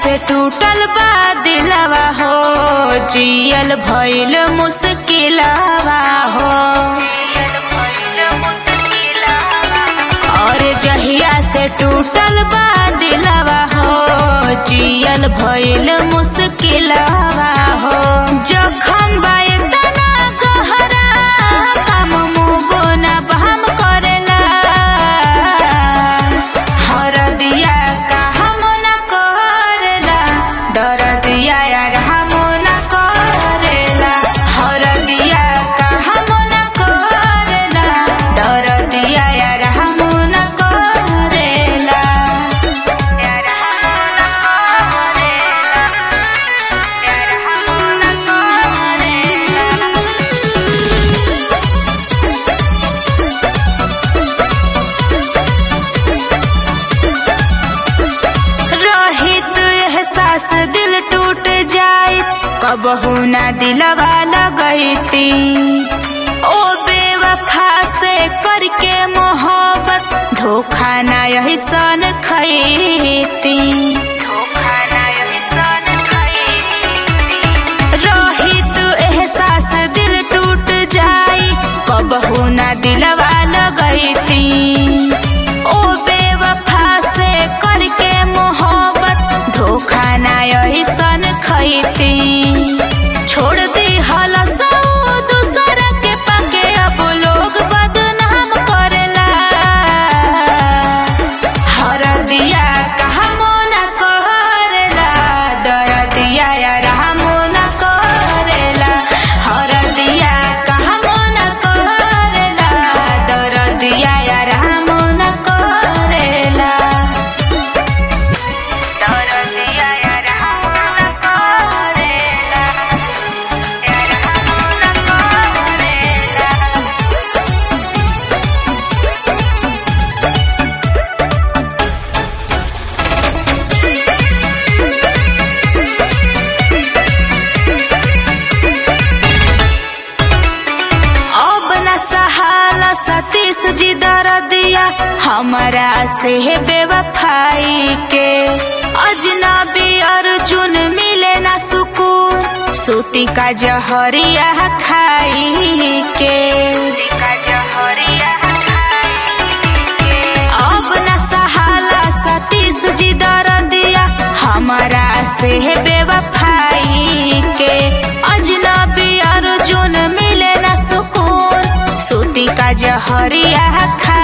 से टूटल बा दिलवा हो जियल भइल मुश्किलवा हो और जहिया से टूटल बा दिलवा हो जियल भइल मुश्किलवा हो जखम बा इतना गहरा काम मुगो ना बहम करेला हरदिया का हम न करेला दरदिया यार हम न करेला हरदिया का हम न करेला दरदिया यार हम न करेला यार हम न करेला यार हम न करेला रहित एहसास दिल टूट जाए कबहू ना दिलवा लगैती ओ बेवफा से करके मोहब्बत धोखा ना यही सन खैती रहित एहसास दिल टूट जाए कबहू ना दिलवा लगैती ओ बेवफा से करके मोहब्बत धोखा ना यही सन खैती छोड़ दी हलस दूसर के पाके अब लोग बदनाम करेला हर दिया कहमो न करेला दर दिया यार हमो न करेला हर दिया कहमो न करेला दर दिया यार हमो न करेला दर दिया यार हमो न करेला यार हमो न करेला अब न सहाला सतीश जी दर दिया हमारा से है बेवफाई के अजनबी अर्जुन मिले ना सुकून सूती का जहरिया खाई के अब न सहाला सतीश जी दर दिया हमारा से है बेवफाई के अजनबी अर्जुन मिले न सुकून सूती का जहरिया खा